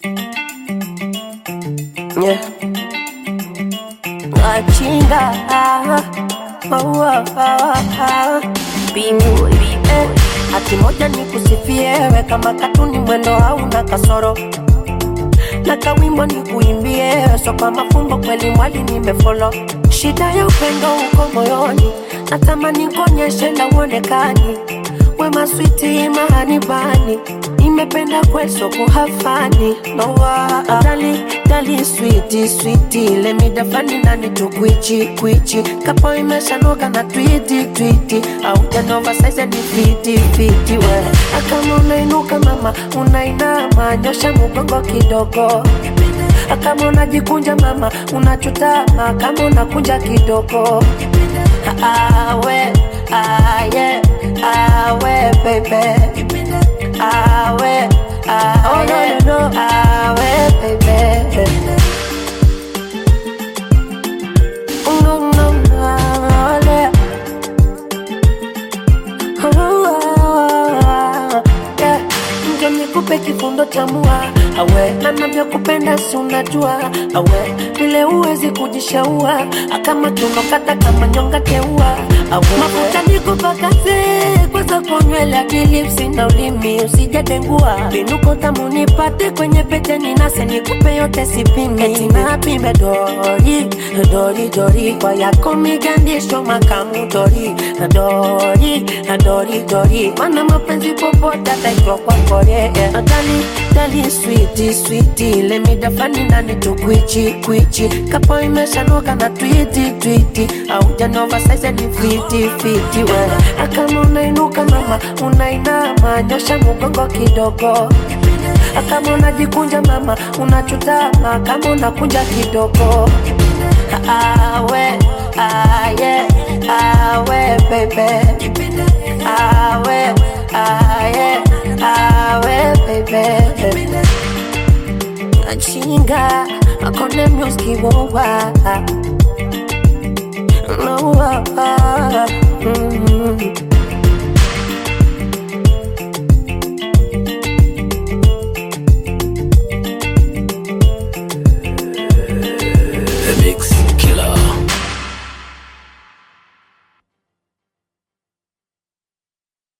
Yeah. Machinga oh, oh, oh, oh. Binguli eh. Hati moja ni kusifiewe kama katuni mwendo hauna kasoro na kawimbo ni kuimbie so kwa mafumbo kweli mwali nimefolo shida ya upendo uko moyoni natamani kuonyeshe na uonekani wema switi mahanibani nimependa kweso kuhafani nowa dali dali switi switi lemidafani nani tukwichi kwichi kapo imeshanoga na twiti twiti au janova saize ni fiti fiti we akama unainuka mama unainama nyosha mugongo kidogo kama unajikunja mama unachutama kama unakunja kidogo awe aye awe baby awe aye oh, no, no, no. awe baby no, no, no, yeah. Yeah. Njo nikupe kifundo cha mua awe na navyokupenda si unajua awe vile uwezi kujishaua akama tunokata kama nyonga teua awe mafuta nikupakaze kwanza konywele akilipsi na ulimi usijadengua vinuko tamu nipate kwenye pete ninase nikupe yote sipimi eti napime dori dori dori kwa yako migandisho makamu dori dori dori dori mana mapenzi popote ataitwa kwa kore dali dali switi switi lemidafani nani tukwichi kwichi kapo imeshanoka na twiti twiti au janova saize ni fiti fiti we akama unainuka mama unainama nyosha mugongo kidogo kama unajikunja mama unachutama kama unakunja kidogo awe aye awe bebe awe aye awe bebe achinga akone music wowa